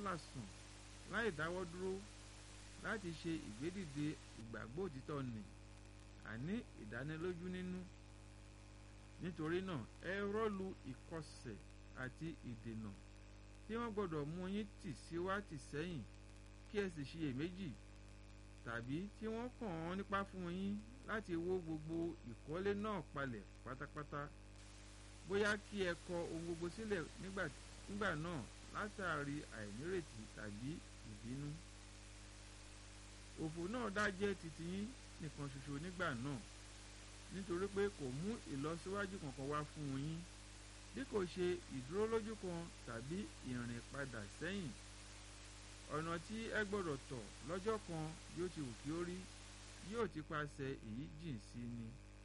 lálàsùn láì dáwọ́ dúró láti ṣe ìgbédìde ìgbàgbọ́ òtítọ́ nì àní ìdánilójú nínú nítorí náà ẹ rọ́lu ìkọsẹ̀ àti ìdènà tí wọ́n gbọ́dọ̀ mú yín tì síwá tì sẹ́yìn kí ẹ sì ṣiyèméjì tàbí tí wọ́n kàn án nípa fún yín láti wó gbogbo ìkọ́lé náà palẹ̀ pátápátá bóyá kí ẹ kọ ohun gbogbo sílẹ̀ nígbà náà látàrí àìnírètí tàbí ìbínú òfò náà dájẹ́ titi yín nìkan ṣoṣo nígbà náà nítorí pé kò mú ìlọsíwájú kankan wá fún yín bí kò ṣe ìdúró lójú kan tàbí ìrìn padà sẹ́yìn ọ̀nà tí ẹ gbọ́dọ̀ tọ̀ lọ́jọ́ kan bí ó ti wù kí ó rí yóò ti paṣẹ èyí jìn sí ni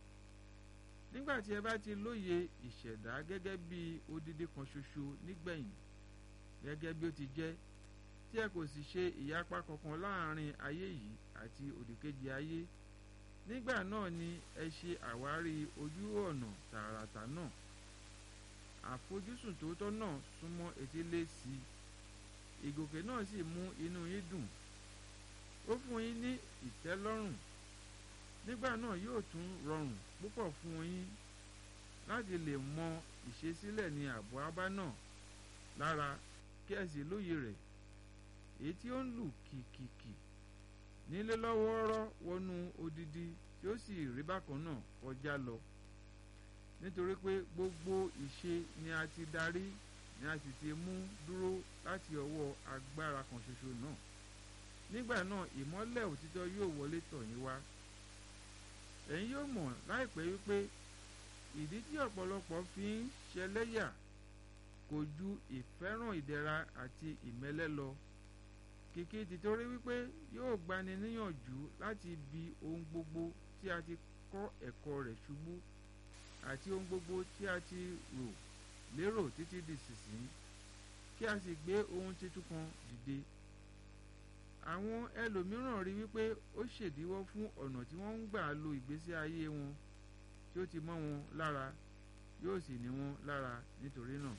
nígbà tí ẹ bá ti lóye ìṣẹ̀dá gẹ́gẹ́ bí odidi kan ṣoṣo nígbẹ̀yìn gẹ́gẹ́ bí ó ti jẹ́ tí ẹ kò sì ṣe ìyapa kankan láàrin ayé yìí àti òdìkejì ayé nígbà náà ni ẹ ṣe àwárí ojú ọ̀nà tààràtà náà àfojúsùn tòótọ́ náà súnmọ́ etílé sí i ìgòkè náà sì mú inú yín dùn ó fún yín ní ìtẹ́lọ́rùn nígbà náà yóò tún rọrùn púpọ̀ fún yín láti lè mọ ìṣesílẹ̀ ní ààbò abá náà lára kí ẹ sì lóye rẹ̀ èyí tí ó ń lù kìkìkì nílé lọ́wọ́ọ́rọ́ wọnú odidi tí ó sì rí bákan náà kọjá lọ nítorí pé gbogbo ìṣe ni a ti darí ni a sì ti mú dúró láti ọwọ́ agbára kan ṣoṣo náà nígbà náà ìmọ́lẹ̀ òtítọ́ yóò wọlé tọ̀ yín wá ẹ̀yin yóò mọ̀ láìpẹ́ wípé ìdí tí ọ̀pọ̀lọpọ̀ fi ń ṣẹlẹ́yà kò ju ìfẹ́ràn ìdẹ̀ra àti ìmẹ́lẹ́ lọ kìkì tìtorí wípé yóò gbani níyànjú láti bi ohun gbogbo tí a ti kọ́ ẹ̀kọ́ rẹ̀ ṣubú àti ohun gbogbo tí a ti rò lérò títí di sísìn kí a sì gbé ohun titun kan dìde àwọn ẹlòmíràn rí wípé ó ṣèdíwọ́ fún ọ̀nà tí wọ́n ń gbà lo ìgbésí ayé wọn tí ó ti mọ́ wọn lára yóò sì ní wọn lára nítorí náà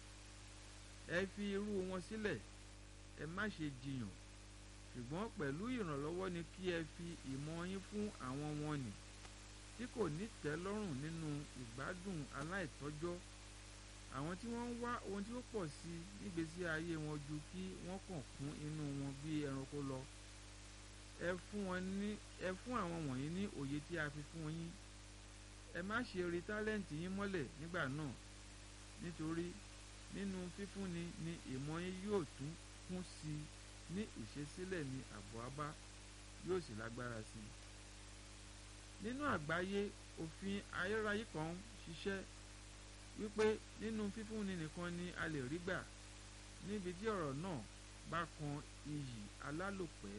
ẹ fi irú wọn sílẹ̀ ẹ má ṣe jiyàn ṣùgbọ́n pẹ̀lú ìrànlọ́wọ́ ni kí ẹ fi ìmọ̀ yín fún àwọn wọn nì tí kò ní tẹ́lọ́rùn nínú ìgbádùn aláìtọ́jọ́ àwọn tí wọ́n ń wá ohun tí ó pọ̀ sí nígbésí ayé wọn ju kí wọ́n kàn kún inú wọn bí ẹranko lọ ẹ fún wọn ní ẹ fún àwọn wọ̀nyí ní òye tí a fi fún yín ẹ má ṣe rí tálẹ́ǹtì yín mọ́lẹ̀ nígbà náà nítorí nínú fífúnni ni ìmọ̀ yín yóò tún kún sí i ní ìṣesílẹ̀ ní àbọ̀ abá yóò sì lágbára sí i nínú àgbáyé òfin ayérayé kan ṣiṣẹ́ wípé nínú fífúnni nìkan ni a lè rí gbà níbi tí ọ̀rọ̀ náà bá kan iyì alálòpẹ́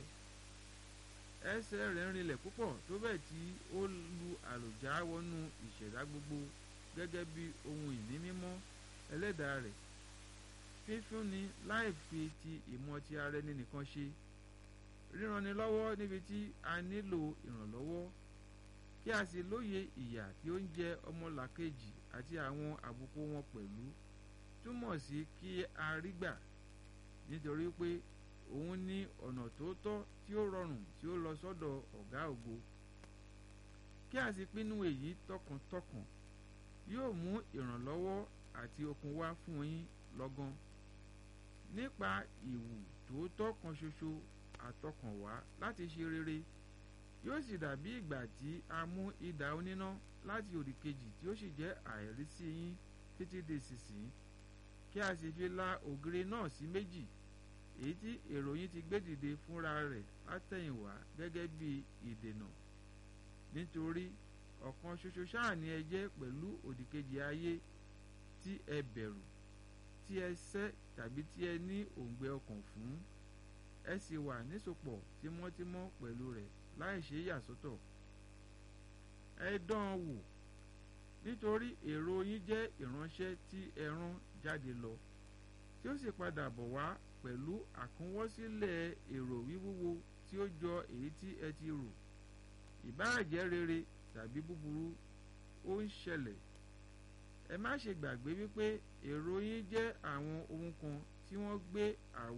ẹsẹ̀ rẹ̀ ń rinlẹ̀ púpọ̀ tó bẹ́ẹ̀ tí ó lu àlòjá wọnú ìṣẹ̀dá gbogbo gẹ́gẹ́ bí ohun ìní mímọ́ ẹlẹ́dàá rẹ̀ fífúnni láì fi ti ìmọ̀ ti ara ẹni nìkan ṣe ríranni lọ́wọ́ níbi tí a nílò ìrànlọ́wọ́ kí a sì lóye ìyà tí ó ń jẹ ọmọlàkejì àti àwọn àbùkù wọn pẹ̀lú túmọ̀ sí kí a rí gbà nítorí pé òun ní ọ̀nà tó tọ́ tí ó rọrùn tí ó lọ sọ́dọ̀ ọ̀gá ògo kí a sì pinnu èyí tọkàntọkàn yóò mú ìrànlọ́wọ́ àti okun wá fún yín lọ́gán nípa ìwù tòótọ́ kan ṣoṣo àtọkànwá láti ṣe rere yóò sì dàbí ìgbà tí a mú idà oníná láti òdì kejì tí ó sì jẹ́ àìrí sí yín títí di sísìn kí a sì fi la ògiri náà sí méjì èyí tí èrò yín ti gbé dìde fúnra rẹ̀ látẹ̀yìnwá gẹ́gẹ́ bí ìdènà nítorí ọ̀kan ṣoṣo ṣáà ni ẹ jẹ́ pẹ̀lú òdìkejì ayé tí ẹ bẹ̀rù tí ẹ sẹ́ tàbí tí ẹ ní òǹgbẹ ọkàn fún ẹ sì wà nísopọ̀ tímọ́tímọ́ pẹ̀lú rẹ̀ láì ṣe yàsọ́tọ̀ ẹ dán an wò nítorí èrò yín jẹ́ ìránṣẹ́ tí ẹ rán jáde lọ tí ó sì padà bọ̀ wá pẹ̀lú àkúnwọ́sílẹ̀ èrò wíwúwo tí ó jọ èyí tí ẹ ti rò ìbáà jẹ́ rere tàbí búburú ó ń ṣẹlẹ̀ ẹ má ṣe gbàgbé wípé èrò yín jẹ́ àwọn ohun kan tí wọ́n gbé àwọ̀